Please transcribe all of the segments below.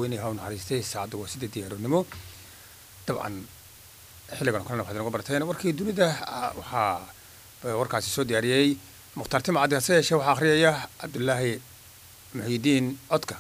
weyne ha u naxariistay saacadda waa sideedii aroornimo dabcan xilligan kalena waxaad inagu barteen warkii dunida waxaa warkaasi soo diyaariyey mukhtaar timcaddi hase yeeshee waxaa akhriyaya cabdulaahi muxiidiin codka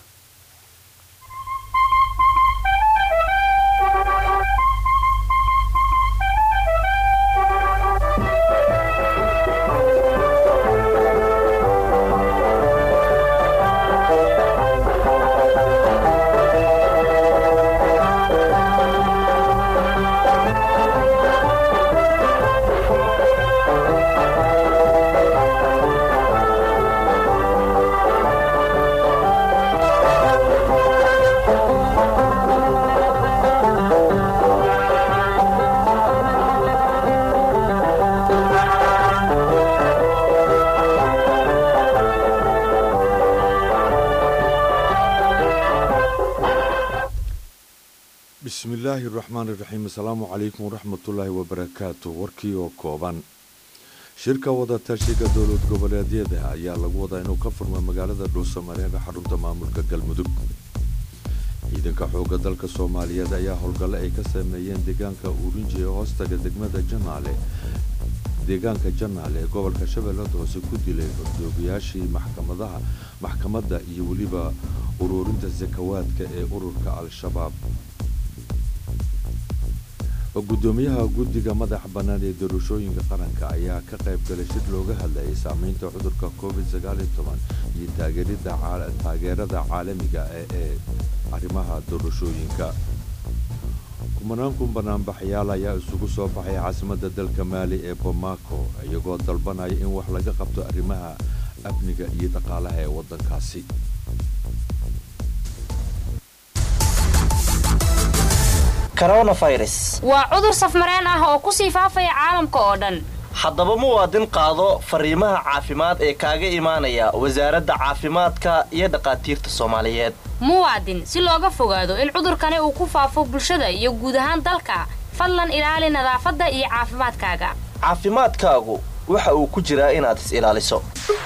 bismillaahi raxmaan iraxiim asalaamu calaykum waraxmatullaahi wabarakaatu warkii oo kooban shirka wadatashiga dowlad goboleedyada ayaa lagu wadaa inuu ka furmo magaalada dhuusamareeb ee xarunta maamulka galmudug ciidanka xooga dalka soomaaliyeed ayaa howlgalle ay ka sameeyeen deegaanka urinji ee hoostaga degmada janaale deegaanka janaale ee gobolka shabeellada hoose ku dilay hordoogayaashii maxkamadaha maxkamadda iyo weliba uruurinta sakawaadka ee ururka al-shabaab gudoomiyaha guddiga madaxa bannaan ee doorashooyinka qaranka ayaa ka qayb galay shir looga hadlayay saameynta cudurka covid iyo taageerada caalamiga ee ee arrimaha doorashooyinka kumanaan kun banaanbaxyaal ayaa isugu soo baxay caasimadda dalka maali ee bomaco iyagoo dalbanaya in wax laga qabto arrimaha amniga iyo dhaqaalaha ee waddankaasi waa cudur safmareen ah oo kusii faafaya caalamka oo dhan haddaba muwaadin qaado fariimaha caafimaad ee kaaga imaanaya wasaaradda caafimaadka iyo dhakhaatiirta soomaaliyeed muwaadin si looga fogaado in cudurkani uu ku faafo bulshada iyo guud ahaan dalka fadlan ilaali nadaafadda iyo caafimaadkaaga caafimaadkaagu waxa uu ku jiraa inaad is ilaaliso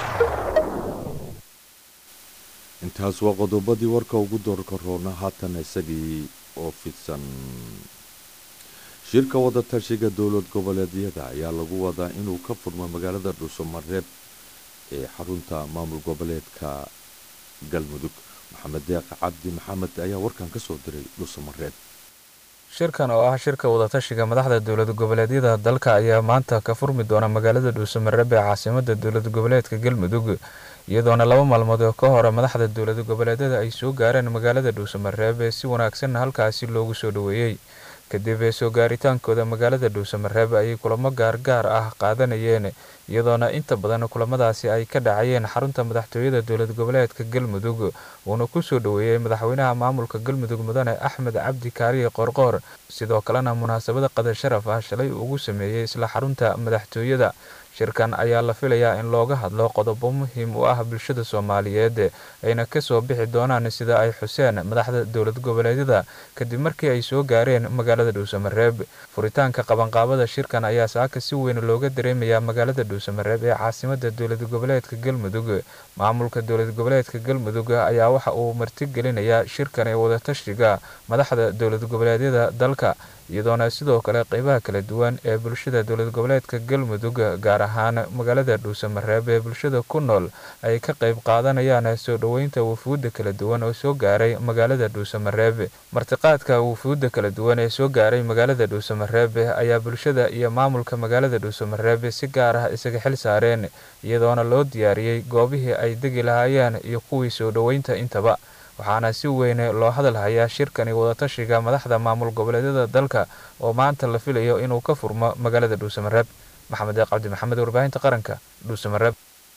intaas waa qodobadii warka ugu doorka roona haatan isagii oo fidsan shirka wadatashiga dowlad goboleedyada ayaa lagu wadaa inuu ka furmo magaalada dhuusamareeb ee xarunta maamul goboleedka galmudug maxamed deeq cabdi maxamed ayaa warkan ka soo diray dhuusamareeb shirkan oo ah shirka wadatashiga madaxda dowlad goboleedyada dalka ayaa maanta ka furmi doona magaalada dhuusamareeb ee caasimada dowlad goboleedka galmudug iyadoona laba maalmood oo ka hore madaxda dowlad goboleedyada ay soo gaareen magaalada dhuusamareeb ee si wanaagsanna halkaasi loogu soo dhoweeyey kadib soo gaaritaankooda magaalada dhuusamareeb ayay kulamo gaargaar ah qaadanayeen iyadoona inta badan kulamadaasi ay ka dhacayeen xarunta madaxtooyada dowlad goboleedka galmudug uuna ku soo dhoweeyey madaxweynaha maamulka galmudug mudane axmed cabdi kaariye qorqoor sidoo kalena munaasabada qadar sharaf ah shalay ugu sameeyey isla xarunta madaxtooyada shirkan ayaa la filayaa in looga hadlo qodobo muhiim u ah bulshada soomaaliyeed ayna kasoo bixi doonaan sida ay xuseen madaxda dowlad goboleedyada kadib markii ay soo gaareen magaalada dhuusamareeb furitaanka qabanqaabada shirkan ayaa saaka si weyn looga dareemayaa magaalada dhuusamareeb ee caasimada dowlad goboleedka galmudug maamulka dowlad goboleedka galmudug ayaa waxa uu martigelinayaa shirkan ee wadatashiga madaxda dowlad goboleedyada dalka iyadoona sidoo kale qeybaha kala duwan ee bulshada dowlad goboleedka galmudug gaar ahaan magaalada dhuusamareeb ee bulshada ku nool ay ka qayb qaadanayaan soo dhoweynta wufuudda kala duwan oo soo gaaray magaalada dhuusamareeb martiqaadka wufuudda kala duwan ee soo gaaray magaalada dhuusamareeb ayaa bulshada iyo maamulka magaalada dhuusamareeb si gaar ah isaga xil saareen iyadoona loo diyaariyey goobihii ay degi lahaayeen iyo kuwii soo dhoweynta intaba waxaana si weyn loo hadalhayaa shirkani wadatashiga madaxda maamul goboleedyada dalka oo maanta la filayo inuu ka furmo magaalada dhuusamareeb maxamed deeq cabdi maxamed warbaahinta qaranka dhuusamareeb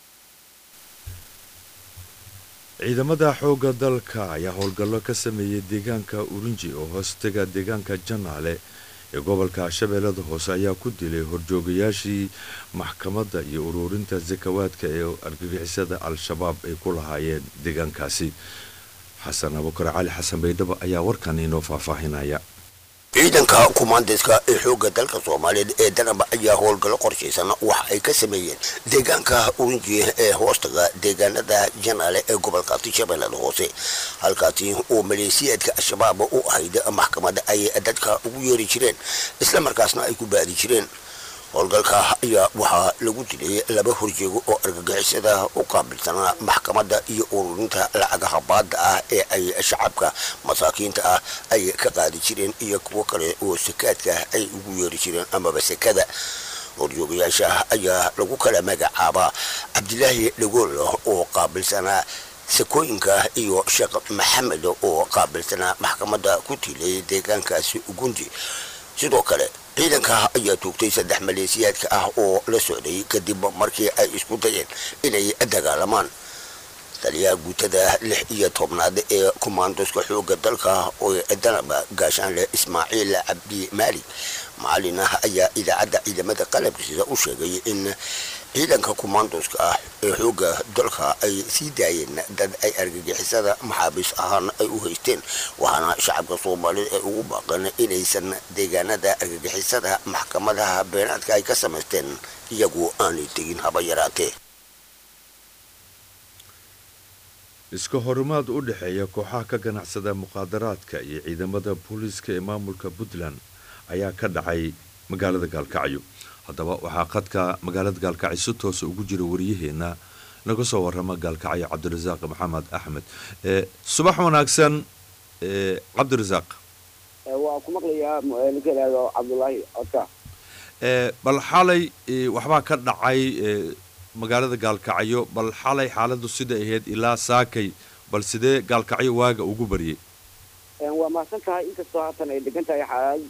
ciidamada xoogga dalka ayaa howlgallo ka sameeyey deegaanka urinji oo hoostega deegaanka janaale ee gobolka shabeellada hoose ayaa ku dilay horjoogayaashii maxkamadda iyo uruurinta sakawaadka ee argagixisada al-shabaab ay ku lahaayeen deegaankaasi xasan abukar cali xasan baydhabo ayaa warkan inoo faahfaahinaya ciidanka kumaandeska ee xoogga dalka soomaaliyeed ee danaba ayaa howlgallo qorshaysan waxa ay ka sameeyeen deegaanka urinji ee hoostaga deegaanada janaale ee gobolkaasi shabeellada hoose halkaasi oo maleesiyaadka al-shabaab u ahayd maxkamadda ay dadka ugu yeeri jireen islamarkaasna ay ku baadi jireen howlgalka ayaa waxaa lagu dilay laba horjeego oo argagixisada u qaabilsanaa maxkamadda iyo ururinta lacagaha baadda ah ee ay shacabka masaakiinta ah ay ka qaadi jireen iyo kuwo kale oo sakaadka ay ugu yeeri jireen amaba sekada horjoogayaasha ayaa lagu kala magacaabaa cabdilaahi dhagool oo qaabilsanaa sakooyinka iyo sheekh maxamed oo qaabilsanaa maxkamadda ku tiilay deegaankaasi ugundi sidoo kale ciidanka ayaa toogtay saddex maleesiyaadka ah oo la socday kadib markii ay isku dayeen inay dagaalamaan taliyaha guutada lix iyo tobnaad ee kumaandoska xoogga dalka oo danaba gaashaanleh ismaaciil cabdi maali macalin ah ayaa idaacadda ciidamada qalabkiisa u sheegay in ciidanka kumaandoska ah ee xoogga dalka ay sii daayeen dad ay argagixisada maxaabiis ahaan ay u haysteen waxaana shacabka soomaalida ay ugu baaqeen inaysan deegaanada argagixisada maxkamadaha beenaadka ay ka samaysteen iyagu aanay tegin haba yaraatee iska horimaad u dhexeeya kooxaha ka ganacsada muqaadaraadka iyo ciidamada booliiska ee maamulka puntland ayaa ka dhacay magaalada gaalkacyo haddaba waxaa qadka magaalada gaalkacyo si toosa ugu jira waryaheena naga soo warama gaalkacyo cabdirasaaq maxamed axmed subax wanaagsan cabdirasaaq waa ku maqlayaa ninka ihahdo cabdulaahi codka bal xalay waxbaa ka dhacay magaalada gaalkacyo bal xalay xaaladu sida ahayd ilaa saakay bal sidee gaalkacyo waaga ugu baryay waa mahadsan tahay inkastoo haatan ay degan tahay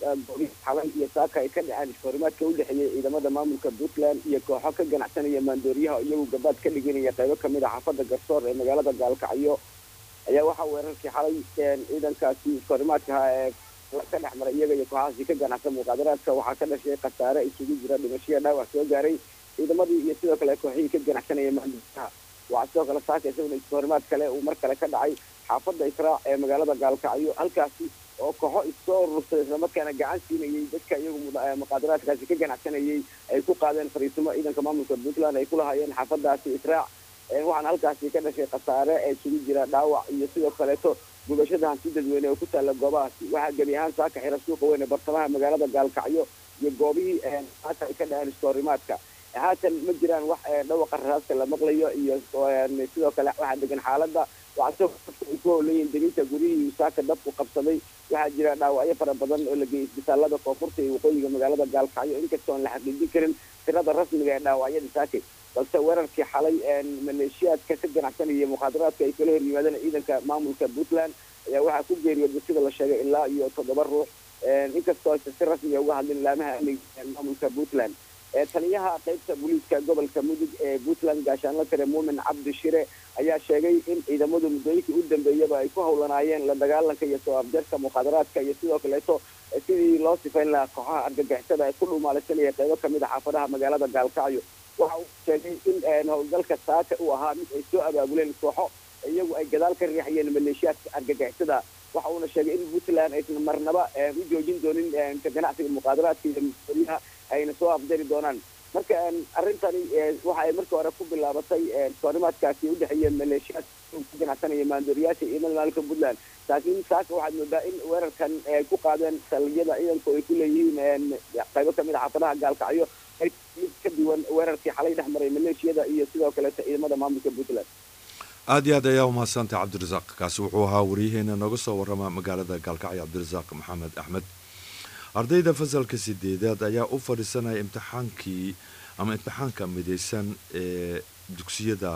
xalay iyo saaka ay ka dhaceen iskahorimaadka u dhexeeyay ciidamada maamulka puntland iyo kooxo ka ganacsanaya maandooriyaha iyagu gabaad ka dhiganaya qaybo kamid a xaafada garsoor ee magaalada gaalkacyo ayaa waxaa weerarkii xalay ciidankaasi iskahorimaadkaha ee ka dhex maray iyaga iyo kooxahaasi ka ganacsan muqaadaraadka waxaa ka dhashay khasaare isugu jira dhimashiya dhaawac soo gaaray ciidamadii iyo sidoo kale kooxihii ka ganacsanaya maandooriyaha waxaa sidoo kale saaka isaguna iskahorimaad kale uu mar kale ka dhacay xaafada israac ee magaalada gaalkacyo halkaasi oo kooxo issoo ururtay islamarkaana gacan siinayay dadka iyagu muqaadaraadkaasi ka ganacsanayay ay ku qaadeen fariisimo ciidanka maamulka puntland ay ku lahaayeen xaafadaasi israac waxaana halkaasi ka dhashay khasaare ee isugu jira dhaawac iyo sidoo kaleeto gubashada hanti dadweyne oo ku taalla goobahaasi waxaa gebi ahaan saaka xira suuqa weyn ee bartamaha magaalada gaalkacyo iyo goobihii saaka ay ka dhaceen iskahorimaadka haatan ma jiraan wax dhawaqa raraaska la maqlayo iyo sidoo kale waxaa degan xaaladda waxaa sidoo dadka ay ku howleeyiin deginta gurihii saaka dabku qabsaday waxaa jira dhaawacyo fara badan oo la geeyay isbitaalada koonfurta iyo waqooyiga magaalada gaalkacyo inkastoo aan la xaqiijin karin tirada rasmiga ee dhaawacyada saakay balse weerarkii xalay maleeshiyaadka ka ganacsanaya muqaadaraadka ay kala hor yimaadeen ciidanka maamulka puntland ayaa waxaa ku geeriyooday sida la sheegay ilaa iyo toddoba ruux inkastoo aysan si rasmiga uga hadlin laamaha amniga maamulka puntland taliyaha qaybta booliiska gobolka mudug ee puntland gaashaanla tire muumin cabdi shire ayaa sheegay in ciidamadu muddooyinkii u dambeeyaba ay ku howlanaayeen la dagaalanka iyo soo afjarka muqaadaraadka iyo sidoo kaleeto sidii loo sifayn lahaa kooxaha argagixisada ee ku dhuumaalaysanaya qaybo kamid a xaafadaha magaalada gaalkacyo waxa uu sheegay in howlgalka saaka uu ahaa mid ay soo abaabuleen kooxo iyagu ay gadaal ka riixayeen maleeshiyaadka argagixisada waxa uuna sheegay in puntland aysan marnaba u joojin doonin ka ganacsiga muqaadaraadka iyo maoriyaha ayna soo afjari doonaan marka arrintani waxa ay markii hore ku bilaabatay soorimaadkaasi udhexeeya maleeshiyaad ka ganacsanaya maandooriyaasha iyo maamulka puntland laakiin saaka waxaad moodaa in weerarkan ay ku qaadeen saliyada ciidanku ay ku leeyihiin qaybo kamid a xaafadaha gaalkacyo mid ka duwan weerarkii xalay dhex maray maleeshiyada iyo sidoo kaleeto ciidamada maamulka puntland aada iyo aad ayaa umahadsantay cabdirasaaq kaasi wuxuu ahaa waryaheena nooga soo warama magaalada gaalkacyo cabdirasaaq maxamed axmed ardayda fasalka sideedaad ayaa u fadhiisanaya imtixaankii ama imtixaanka midaysan ee dugsiyada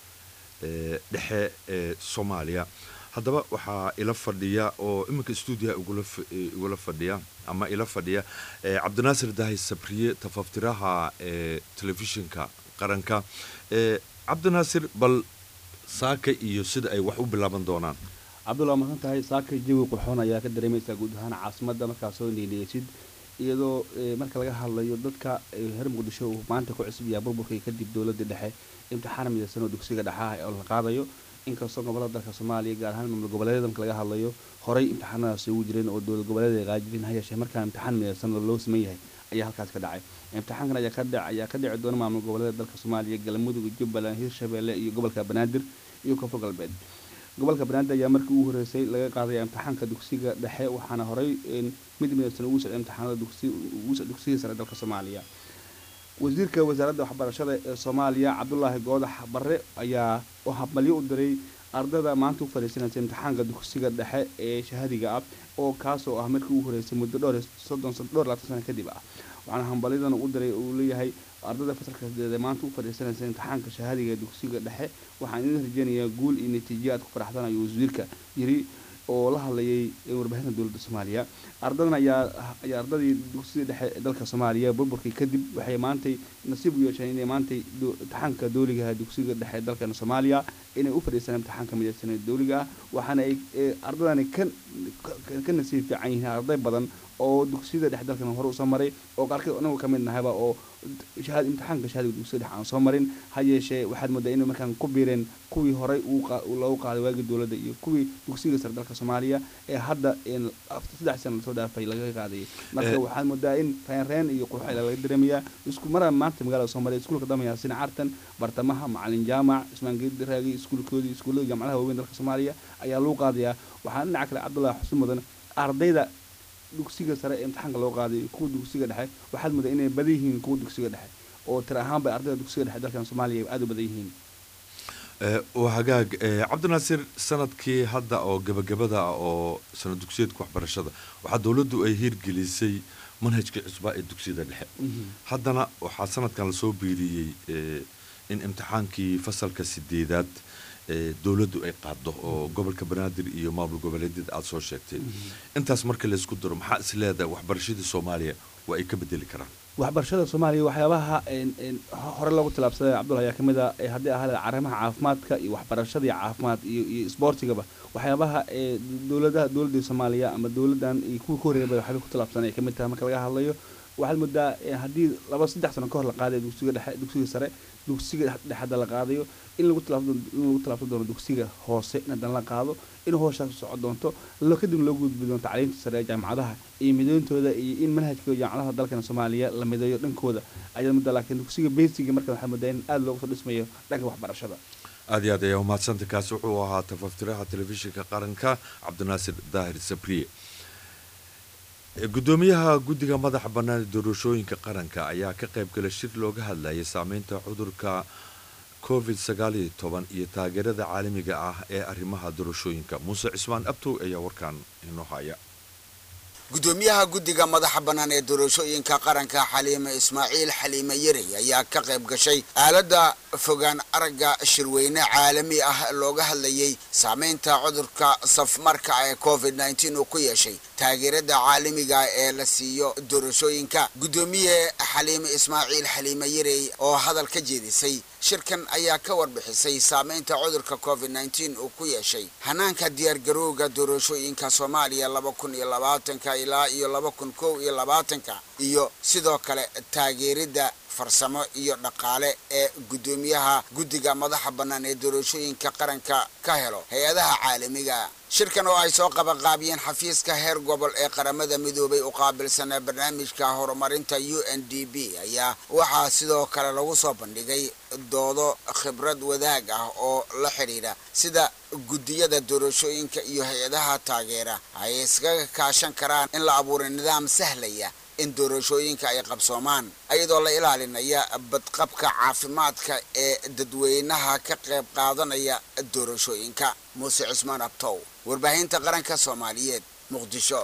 dhexe ee soomaaliya haddaba waxaa ila fadhiya oo iminka stuudiyaha igula fadhiya ama ila fadhiya cabdinaasir dahi sabriye tafaftiraha ee telefishinka qaranka cabdinaasir bal saaka iyo sida ay wax u bilaaban doonaan cabdulla masan tahay saaka jawi qurxoon ayaa ka dareemaysaa guud ahaan caasimadda markaa soo niiliyeysid iyadoo marka laga hadlayo dadka reer muqdisho uu maanta ku cusub yaha burburkii kadib dowladda dhexe imtixaan midaysan oo dugsiga dhexaah oo la qaadayo inkastoo gobolada dalka soomaaliya gaar ahaan maamul goboleedyada marka laga hadlayo horey imtixaanadaasi ugu jireen oo dowlad goboleeda ay qaajibin ha yeeshee markaa imtixaan midaysan loo siman yahay ayaa halkaas ka dhacay imtixaankan ayaa ka dhac ayaa ka dhici doona maamul goboleeda dalka soomaaliya galmudug jubbaland hirshabeelle iyo gobolka banaadir iyo koonfur galbeed gobolka banaadir ayaa markii ugu horeysay laga qaadaya imtixaanka dugsiga dhexe waxaana horey mid midaysan ugu socday imtixaanada dugsiga sare dalka soomaaliya wasiirka wasaaradda waxbarashada ee soomaaliya cabdulaahi goodax barre ayaa habmalyo u diray ardada maanta u fadhiisanaysa imtixaanka dugsiga dhexe ee shahadiga ah oo kaasoo ah markii ugu horeysay muddo dhowr soddon dhowr labaatan sano kadib ah waxaana hambalyadan u diray uu leeyahay ardada fasalka sideed ee maanta u fadhiisanaysa imtixaanka shahadiga dugsiga dhexe waxaan idin rajeynayaa guul iyo natiijo aad ku faraxsan ayuu wasiirka yiri oo la hadlayay warbaahinta dowladda soomaaliya ardadan ayaa ayaa ardadii dugsiga dhexe ee dalka soomaaliya burburkii kadib waxay maantay nasiib u yeesheen inay maantay imtixaanka dowligaha dugsiga dhexe ee dalkeena soomaaliya inay u fadhiistaan imtixaanka midaysan ee dowliga ah waxaana ay ardadani ka ka nasiib fiican yihiin arday badan oo dugsiyada dhexe dalkan hore usoo maray oo qaarkeed anagu ka mid nahayba oo shahaad imtixaanka shahadiga dugsiga dhexe aan soo marin ha yeeshee waxaad moodaa inay markaan ku biireen kuwii horey loogu qaaday waagii dowladda iyo kuwii dugsiga sare dalka soomaaliya ee hadda saddex sana lasoo dhaafay laga qaadayay marka waxaad moodaa in reenreen iyo qurxo laga dareemayaa isku mara maanta magaalada soomaaliya iskuulka damaya sina cartan bartamaha macalin jaamac ismaan geedi raagi iskuulkoodii iskuullada jaamacadaha waaweyn dalka soomaaliya ayaa lagu qaadayaa waxaa dhinaca kale cabdullahi xusin mudan ardayda dugsiga sare ee imtixaanka loo qaaday kuwa dugsiga dhexe waxaad moodaa inay badan yihiin kuwa dugsiga dhexe oo tir ahaan bay ardayda dugsiga dhexe dalkan soomaaliya aada u badan yihiin waa hagaag cabdinaasir sanadkii hadda oo gabagabada ah oo sanad dugsiyeedka waxbarashada waxaa dowladdu ay hirgelisay manhajkii cusbaa ee dugsiyada dhexe haddana waxaa sanadkan lasoo biiriyey in imtixaankii fasalka sideedaad dowladdu ay qaado oo gobolka banaadir iyo maamul goboleedyada aada soo sheegtay intaas marka laysku daro maxaa is leedahay waxbarashadii soomaaliya waa ay ka bedeli karaan waxbarashada soomaaliya waxyaabaha hore loogu tilaabsaday cabdulla ayaa kamid a haddii ahaa arrimaha caafimaadka iyo waxbarashada iyo caafimaad iyo iyo isboortigaba waxyaabaha dowladaha dowladda soomaaliya ama dowladdan iyo kuwii ka horreeyaba waxyaaba ku tilaabsan ay kamid tahay marka laga hadlayo waxaad moodaa haddii laba saddex sano ka hor la qaadayo dugsiga dhexe dugsiga sare dugsiga dhexada la qaadayo in lagu tilaabsan in lagu tilaabsan doono dugsiga hoose in haddana la qaado in hooshaas socon doonto lo kadib loo gudbi doonto tacliinta sare ee jaamacadaha iyo midooyintooda iyo in manhajka jaamacadaha dalkana soomaaliya la mideeyo dhankooda ayaad moodaa laakiin dugsiga basiga marka waxaad moodaa in aada loogu soo dhismayo dhanka waxbarashada aada iyo aad ayaa umahadsanta kaasi wuxuu ahaa tafaftiraha telefishinka qaranka cabdinaasir daahir sabriye gudoomiyaha guddiga madaxa bannaan ee doorashooyinka qaranka ayaa ka qayb galay shir looga hadlayay saameynta cudurka covid sagaaliyo toban iyo taageerada caalamiga ah ee arrimaha doorashooyinka muuse cismaan abtow ayaa warkaan inoo haya gudoomiyaha guddiga madaxa bannaan ee doorashooyinka qaranka xaliime ismaaciil xaliime yarey ayaa ka qayb gashay aaladda fogaan aragga shirweyne caalami ah looga hadlayay saameynta cudurka safmarka ee covid nneteen uu ku yeeshay taageerada caalamiga ee la siiyo doorashooyinka guddoomiye xaliime ismaaciil xaliime yarey oo hadal ka jeedisay shirkan ayaa ka warbixisay saameynta cudurka covid nneteen uu ku yeeshay hanaanka diyaargarowga doorashooyinka soomaaliya laba kun iyo labaatanka ilaa iyo laba kun kow iyo labaatanka iyo sidoo kale taageeridda farsamo iyo dhaqaale ee guddoomiyaha guddiga madaxa bannaan ee doorashooyinka qaranka ka helo hay-adaha caalamiga shirkan oo ay soo qabanqaabiyeen xafiiska heer gobol ee qaramada midoobay u qaabilsanaa barnaamijka horumarinta u n d b ayaa waxaa sidoo kale lagu soo bandhigay doodo khibrad wadaag ah oo la xidhiidha sida guddiyada doorashooyinka iyo hay-adaha taageera ay iskaga kaashan karaan in la abuuray nidaam sahlaya in doorashooyinka ay qabsoomaan iyadoo la ilaalinaya badqabka caafimaadka ee dadweynaha ka qayb qaadanaya doorashooyinka muuse cismaan abtow warbaahinta qaranka soomaaliyeed muqdisho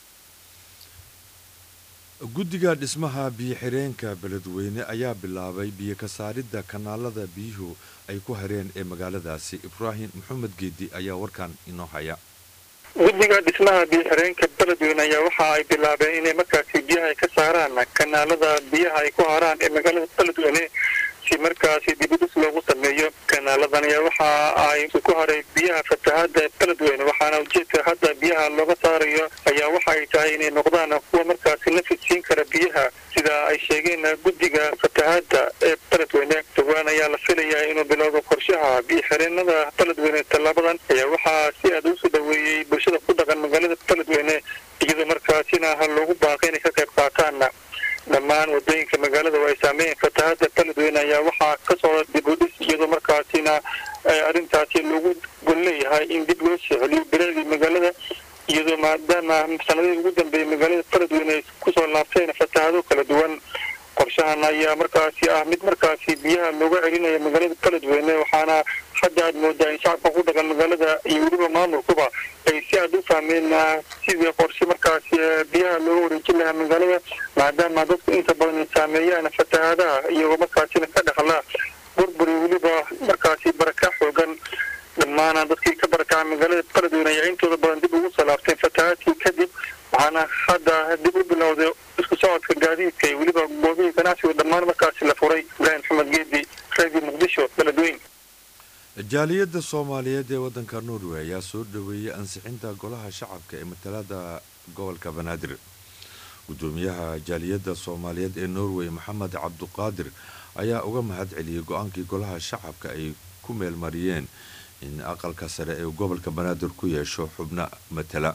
guddiga dhismaha biyo-xireenka beledweyne ayaa bilaabay biyo ka saaridda kanaalada biyuhu ay ku hareen ee magaaladaasi ibraahim maxamed geedi ayaa warkan inoo haya guddiga dhismaha biyo-xireenka beledweyne ayaa waxa ay bilaabeen inay markaasi biyaha ay ka saaraan kanaalada biyaha ay ku haraan ee magaalada beledweyne si markaasi dibudhis loogu sameeyo kanaaladan ayaa waxa ay ku haray biyaha fatahaada beledweyne waxaana ujeedka hadda biyaha looga saarayo ayaa waxa ay tahay inay noqdaan kuwa markaasi nafis siin kara biyaha sida ay sheegeen guddiga fatahaada ee beledweyne dhowaan ayaa la filayaa inuu bilowdo qorshaha biyo xireenada beledweyne tallaabadan ayaa waxaa si aad usoo dhaweeyey bulshada ku dhaqan magaalada beledweyne iyadoo markaasina loogu baaqay inay ka qayb qaataan dhammaan wadooyinka magaalada oo ay saameeyeen fatahada beledweyne ayaa waxaa ka socda dib u dhis iyadoo markaasina arrintaasi loogu gol leeyahay in dib loo soo celiyo biladii magaalada iyadoo maadaama sanadihii ugu dambeeyey magaalada beledweyne ay kusoo laabteen fatahado kala duwan qorshahan ayaa markaasi ah mid markaasi biyaha looga celinaya magaalada beledweyne waxaana hadda aad moodaa in shacabka ku dhaqan magaalada iyo weliba maamulkuba ay si aad u fahmeen sidii qorshe markaasi biyaha looga wareejin lahaa magaalada maadaama dadku inta badan ay saameeyaan fatahaadaha iyagoo markaasina ka dhexla burburi weliba markaasi baraka xoogan dhammaana dadkii ka barakaca magaalada beledweyne ayaa intooda badan dib ugu soo laabteen fatahaadkii kadib waxaana hadda dib u bilowday isku socodka gaadiidka iyo weliba goobihii ganacsiga dhammaan markaasi la furay ibraahim maxamed geedi radio muqdisho beledweyne jaaliyadda soomaaliyeed ee waddanka norway ayaa soo dhoweeyey ansixinta golaha shacabka ee matalada gobolka banaadir gudoomiyaha jaaliyadda soomaaliyeed ee norway maxamed cabduqaadir ayaa uga mahad celiyey go-aankii golaha shacabka ay ku meelmariyeen in aqalka sare ee gobolka banaadir ku yeesho xubno matala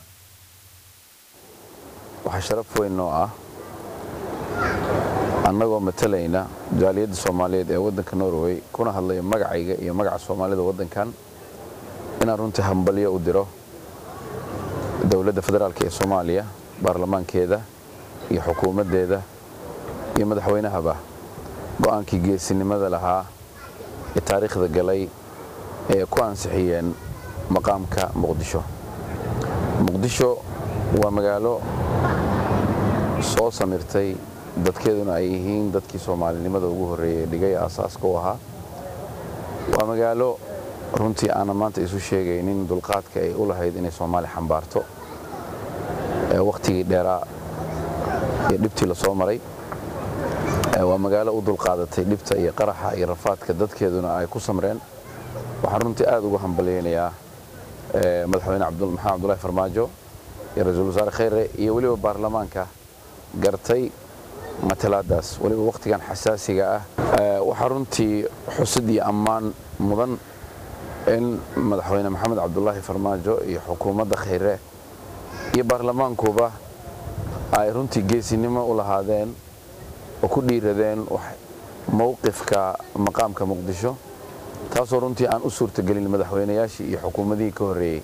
waxaa sharaf weyn noo ah annagoo matalayna jaaliyadda soomaaliyeed ee waddanka norway kuna hadlaya magacayga iyo magaca soomaalida waddankan inaan runtii hambalyo u diro dowladda federaalk ee soomaaliya baarlamaankeeda iyo xukuumaddeeda iyo madaxweynahaba go-aankii geesinimada lahaa ee taariikhda galay ee ku ansixiyeen maqaamka muqdisho muqdisho waa magaalo soo samirtay dadkeeduna ay yihiin dadkii soomaalinimada ugu horreeyey dhigay aasaaska u ahaa waa magaalo runtii aanan maanta isu sheegaynin dulqaadka ay u lahayd inay soomaali xambaarto wakhtigii dheeraa iyo dhibtii la soo maray waa magaalo u dulqaadatay dhibta iyo qaraxa iyo rafaadka dadkeeduna ay ku samreen waxaan runtii aad ugu hambalyaynayaa madaxweyne maxamed cabdulahi farmaajo iyo ra-iisul wasaare kheyre iyo weliba baarlamaanka gartay matalaadaas weliba wakhtigan xasaasiga ah waxaa runtii xusid iyo ammaan mudan in madaxweyne maxamed cabdulaahi farmaajo iyo xukuumadda kheyre iyo baarlamaankuba ay runtii geesinimo u lahaadeen oo ku dhiiradeen mowqifka maqaamka muqdisho taasoo runtii aan u suurtagelin madaxweynayaashii iyo xukuumadihii ka horreeyey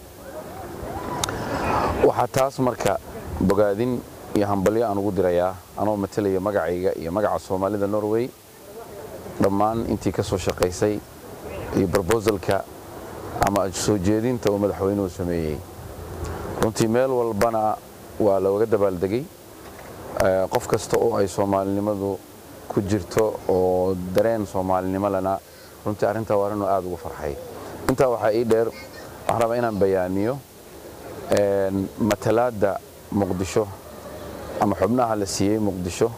waxaa taas marka bogaadin iyo hambalyo aan ugu dirayaa anoo matalaya magacayga iyo magaca soomaalida norway dhammaan intii ka soo shaqaysay iyo brobosalka ama soo jeedinta uu madaxweynuhu sameeyey runtii meel walbana waa looga dabaaldegay qof kasta oo ay soomaalinimadu ku jirto oo dareen soomaalinimo lena runtii arrintaa waa arrinuu aada ugu farxay intaa waxaa ii dheer waxaan rabaa inaan bayaamiyo matalaadda muqdisho ama xubnaha la siiyey muqdisho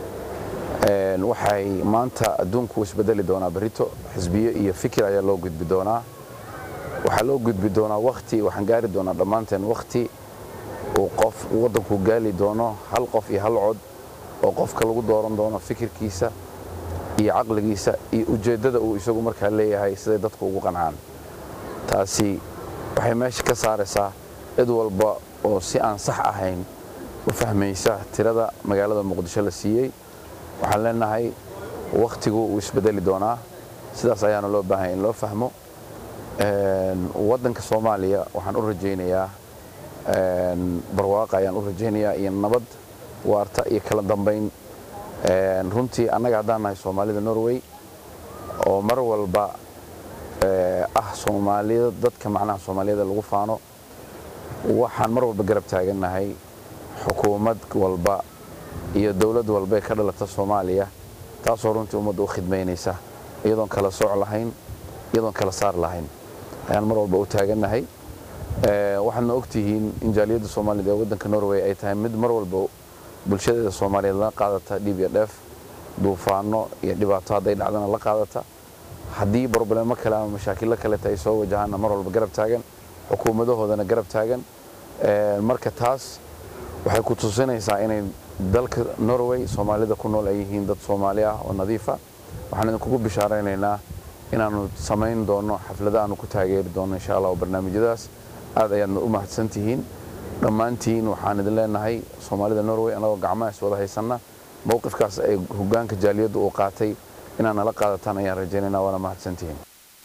waxay maanta adduunku isbedeli doonaa berito xisbiyo iyo fikir ayaa loo gudbi doonaa waxaa loo gudbi doonaa wakhti waxaan gaari doonaa dhammaanteen wakhti uu qof waddanku gaali doono hal qof iyo hal cod oo qofka lagu dooran doono fikirkiisa iyo caqligiisa iyo ujeeddada uu isagu markaa leeyahay siday dadku ugu qancaan taasi waxay meesha ka saaraysaa cid walba oo si aan sax ahayn u fahmaysa tirada magaalada muqdisho la siiyey waxaan leenahay wakhtigu uu isbedeli doonaa sidaas ayaana loo baahanya in loo fahmo waddanka soomaaliya waxaan u rajaynayaa barwaaqa ayaan u rajaynayaa iyo nabad waarta iyo kala dambayn runtii annaga haddaan nahay soomaalida norway oo mar walba ah soomaalida dadka macnaha soomaaliyada lagu faano waxaan mar walba garab taagannahay xukuumad walba iyo dowlad walba ee ka dhalata soomaaliya taasoo runtii ummadda u khidmaynaysa iyadoon kala sooc lahayn iyadoon kala saar lahayn ayaan mar walba u taagannahay waxaadna ogtihiin in jaaliyadda soomaaliyed ee waddanka norway ay tahay mid mar walba bulshadeeda soomaaliyeed la qaadata dhib iyo dheef duufaano iyo dhibaato hadday dhacdana la qaadata haddii broblemo kale ama mashaakilo kaleta ay soo wajahaanna mar walba garab taagan xukuumadahoodana garab taagan marka taas waxay ku tusinaysaa inay dalka norway soomaalida ku nool ay yihiin dad soomaali ah oo nadiifa waxaan idinkugu bishaaraynaynaa inaanu samayn doono xaflada aanu ku taageeri doono insha allah oo barnaamijyadaas aad ayaadna u mahadsan tihiin dhammaantiin waxaan idin leenahay soomaalida norway annagoo gacmaha is wada haysanna mowqifkaas ay hogaanka jaaliyadda uu qaatay inaad nala qaadataan ayaan rajaynaynaa waana mahadsantihiin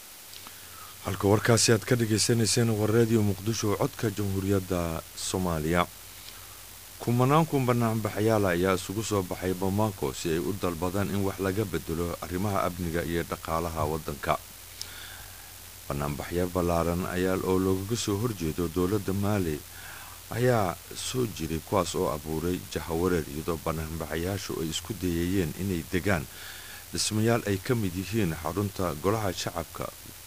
halka warkaasi aad ka dhagaysanayseen waa raadiyo muqdisho codka jamhuuriyadda soomaaliya kumanaan kun banaanbaxyaala ayaa isugu soo baxay bamako si ay u dalbadaan in wax laga bedelo arrimaha amniga iyo dhaqaalaha waddanka banaanbaxyo ballaaran ayaa oo loogaga soo horjeedo dowladda maali ayaa soo jiray kuwaas oo abuuray jahawareer iyadoo banaanbaxayaashu ay isku dayayeen inay degaan dhismayaal ay ka mid yihiin xarunta golaha shacabka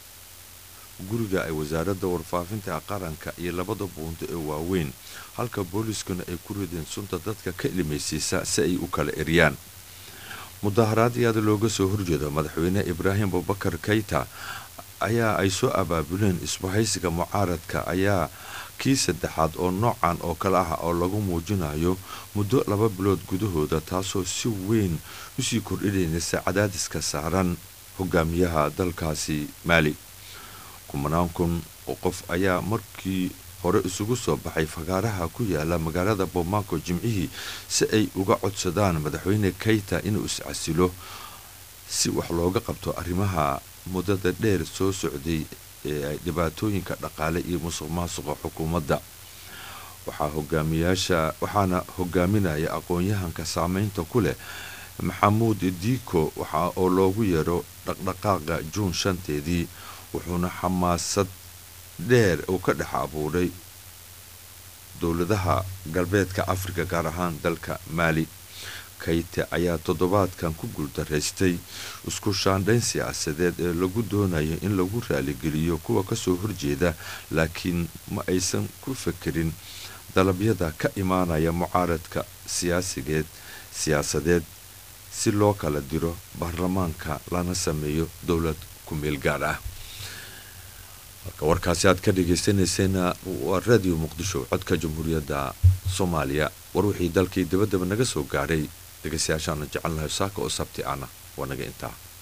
guriga ay wasaaradda warfaafinta qaranka iyo labada buunto ee waaweyn halka booliiskuna ay ku rideen sunta dadka ka ilmaysiisa si ay u kala eryaan mudaharaad iyaada looga soo horjeedo madaxweyne ibraahim abubakar kayta ayaa ay soo abaabuleen isbahaysiga mucaaradka ayaa kii saddexaad oo noocan oo kale ah oo lagu muujinayo muddo laba bilood gudahooda taasoo si weyn usii kordhinaysa cadaadiska saaran hogaamiyaha dalkaasi maali kumanaan kun oo qof ayaa markii hore isugu soo baxay fagaaraha ku yaala magaalada bomaako jimcihii si ay uga codsadaan madaxweyne kayta inuu iscasilo si wax looga qabto arrimaha muddada dheer soo socday ee ay dhibaatooyinka dhaqaale iyo musuq maasuqa xukuumadda waxaa hogaamiyaasha waxaana hogaaminaya aqoon-yahanka saameynta ku leh maxamuud diiko waxa oo loogu yeero dhaqdhaqaaqa juun shanteedii wuxuuna xamaasad dheer uu ka dhex abuuray dowladaha galbeedka afrika gaar ahaan dalka maali kayte ayaa toddobaadkan ku guuldaraystay isku shaandhayn siyaasadeed ee lagu doonayo in lagu raaligeliyo kuwa kasoo horjeeda laakiin ma aysan ku fekerin dalabyada ka imaanaya mucaaradka siyaasigeed siyaasadeed si loo kala diro baarlamaanka lana sameeyo dowlad ku meel gaar ah halka warkaasi aad ka dhagaysanayseena waa raadiyo muqdisho codka jamhuuriyadda soomaaliya war wixii dalkii dabadaba naga soo gaadhay dhegaystayaashaana jecelnahay saaka oo sabti ana waa naga intaa